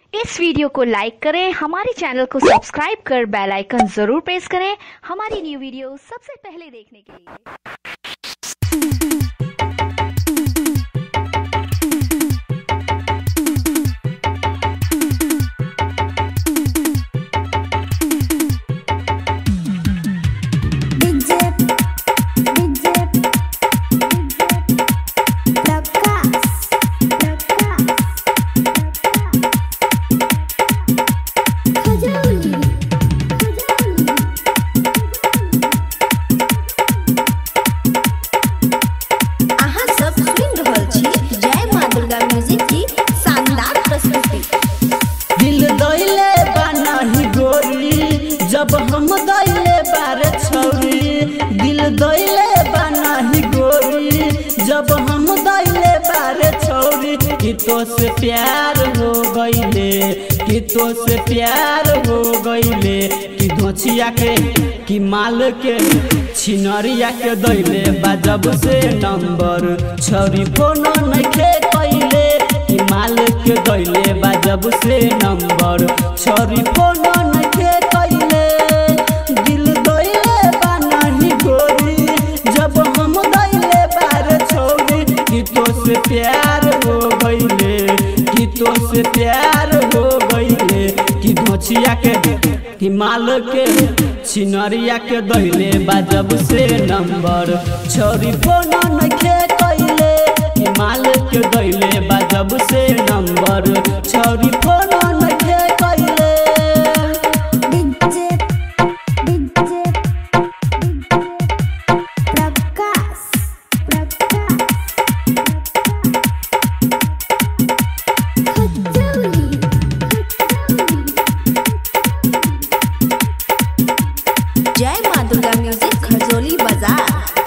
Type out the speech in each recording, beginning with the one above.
इस video को लाइक करें हमारे चैनल को सब्सक्राइब कर बेल आइकन जरूर प्रेस करें हमारी न्यू वीडियो सबसे पहले देखने के लिए DJ DJ प्रकाश प्रकाश खजौली अहाँ सब सुनि रहल छी जय माँ दुर्गा म्यूजिक की शानदार प्रस्तुति दिल दैले बानाही गोरी जब हम दैले बारे छौरी दिल दैले बानाही गोरी जब हम दैले बारे छौरी कि तो से प्यार हो गईले कि तो से प्यार हो गईले कि धोचिया के कि माल के छिनरिया के दैले बाजब से नंबर छौरी फोन नइखे कैले कि माल के दैले बाजब से नंबर छौरी फोन नइखे कैले दिल दैले बानाही गोरी जब हम दैले बारे छौरी कि तो से प्यार हो गईले कि तो से प्यार हो गईले कि धोचिया के कि माल के छिनरिया के दैले बाजब से नंबर छौरी फोन नइखे कैले कि माल के दैले बाजब से नंबर छौरी फोन नइखे कैले DJ DJ प्रकाश प्रकाश खजौली जय माँ दुर्गा म्यूजिक खजौली बाजार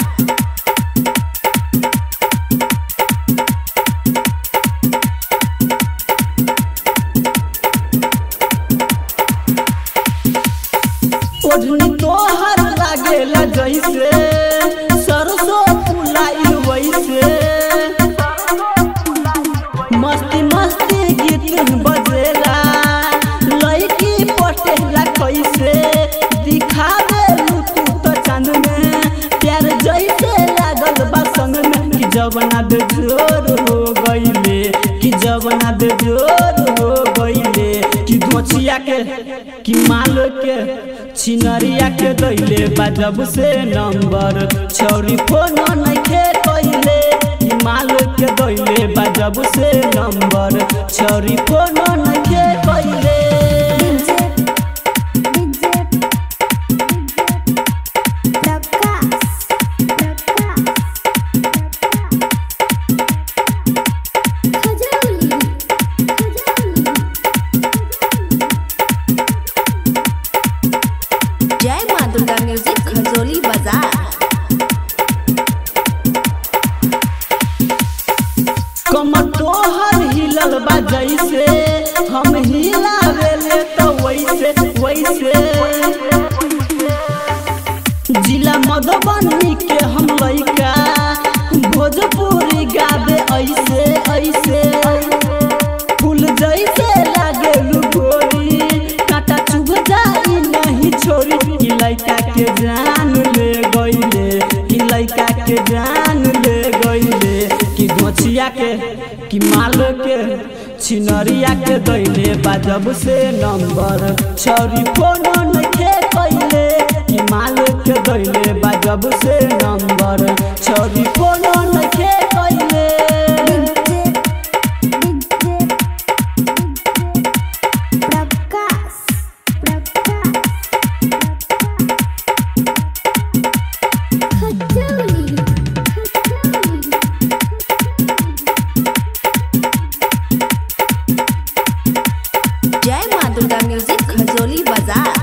ओढ़नी तोहर लागेला जैसे सरसों फुलाइल वैसे मस्ती मस्ती गीत बजेला लड़की पटेला कैसे दिखावे तू तो चांद में प्यार जैसे लागल बा संग में कि जवना दे जोर हो गईले कि जवना दे जोर हो गईले कि दोछिया के कि माल के छिनरिया के दैले बाजब से नंबर छौरी फोन नइखे कैले कि माल के दैले बाजब से नंबर छौरी फोन नइखे कैले DJ DJ प्रकाश प्रकाश खजौली जय माँ दुर्गा म्यूजिक खजौली बाजार कमर तोहर हिलल बा जैसे हम हिलावेले तो वैसे वैसे जिला मधुबनी के हम लइका भोजपुरी गावे ऐसे ऐसे फूल जैसे लागे गोरी काटा चुभ जाई नहीं छोरी कि लइका के जान ले गईले कि लइका के जान ले गईले कि धोचिया के कि माल के छिनरिया के दैले बाजब से नंबर छौरी फोन नइखे कैले कि माल के दैले बाजब से नंबर छौरी फोन नइखे कैले प्रकाश प्रकाश खजौली जय माँ दुर्गा म्यूजिक खजौली बाजार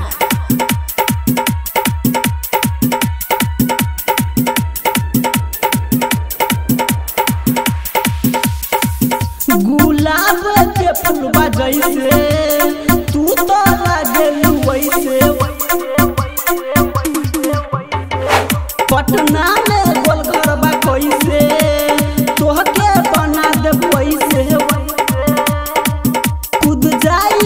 गुलाब के फूलबा जैसे तू तो लागेलू वैसे पटना में गोलघरबा कैसे तोहके बना दे वैसे कूद जाई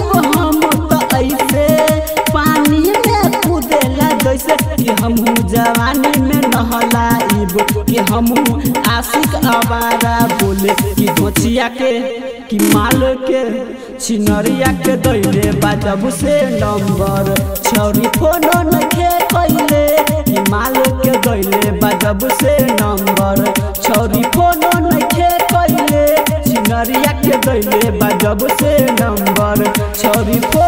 जाइब कि हम आशिक आवारा बोले कि गोचिया के कि माल के छिनरिया के दैले बाजब से नंबर छौरी फोनो नखे कैले कि माल के दैले बाजब से नंबर छौरी फोनो नखे कैले छिनरिया के दैले बाजब से नंबर छौरी फोनो